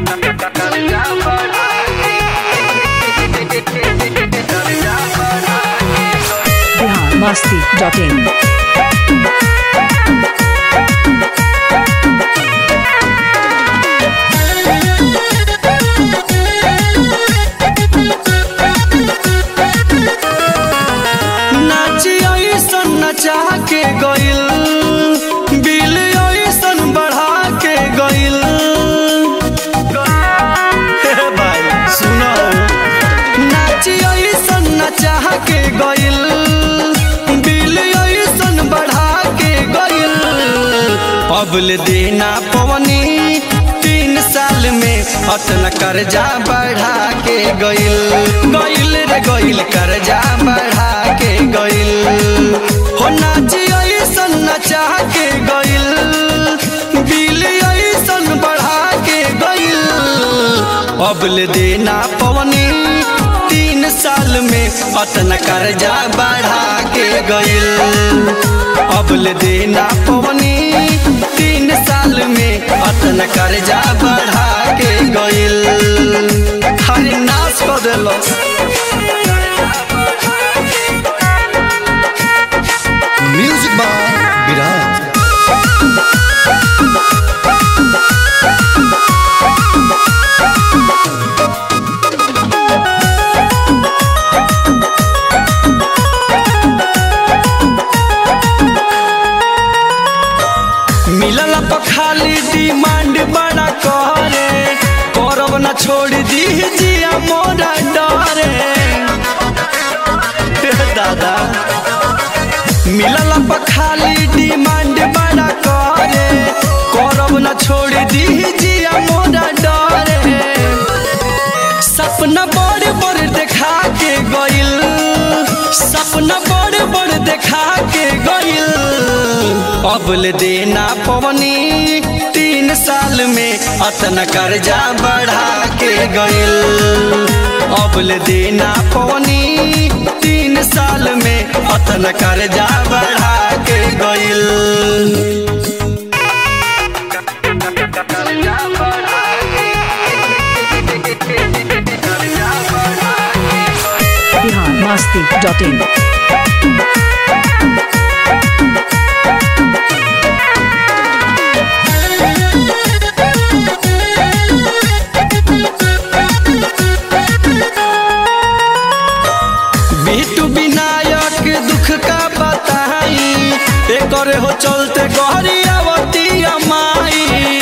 Bihar Masti dot इन नाची ऐसन नचा के गइल बिल ऐसन बढ़ा के गइल हे भाई सुनो नाची ऐसन नचा के गइल बिल ऐसन बढ़ा के गइल अबल देना पवनी तीन साल में अतना कर्जा बढ़ा के गइल गइल रे गइल कर्जा बढ़ा के गइल हो नाची ऐसन नचा के गइल बिल ऐसन बढ़ा के गइल अबल देना पवनी तीन साल में अतना कर्जा बढ़ा के गइल अबल देना पवनी तीन साल में अतना कर्जा बढ़ा के गइल हरे नाश कर देलस म्यूजिक बाय विराज मिलल पर खाली डिमांड बड़ा करे करब न छोड़ दी जिया मोरा डरे हे दादा मिलल पर खाली डिमांड बड़ा करे करब न छोड़ दी जिया मोरा डरे सपना बड़ बड़ देखा के गइल सपना बड़ बड़ देखा के गइल अबल देना पवनी तीन साल में अतना कर्जा बढ़ा के गइल अबल देना पवनी तीन साल में अतना कर्जा बढ़ा के गइल बिहार मस्ती डॉट इन बिटू विनायक दुख का बताई एकरे हो चलते गहरी आवती माई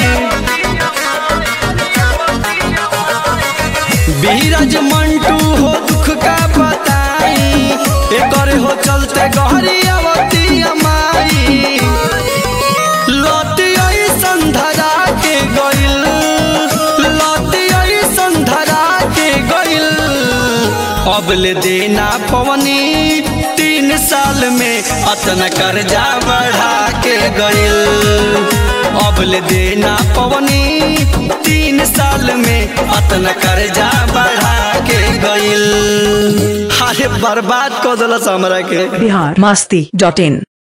बीरज मंटू हो दुख का बताई एकरे हो चलते गहरी आवती माई लौटी आई संधरा के गइल लौटी आई संधरा के गइल अबल देना पवनी तीन साल में अतना कर्जा बढ़ा के गइल अबल देना पवनी तीन साल में अतना कर्जा बढ़ा के गइल अरे बर्बाद कर दिलस हमरा के बिहार मस्ती डॉट इन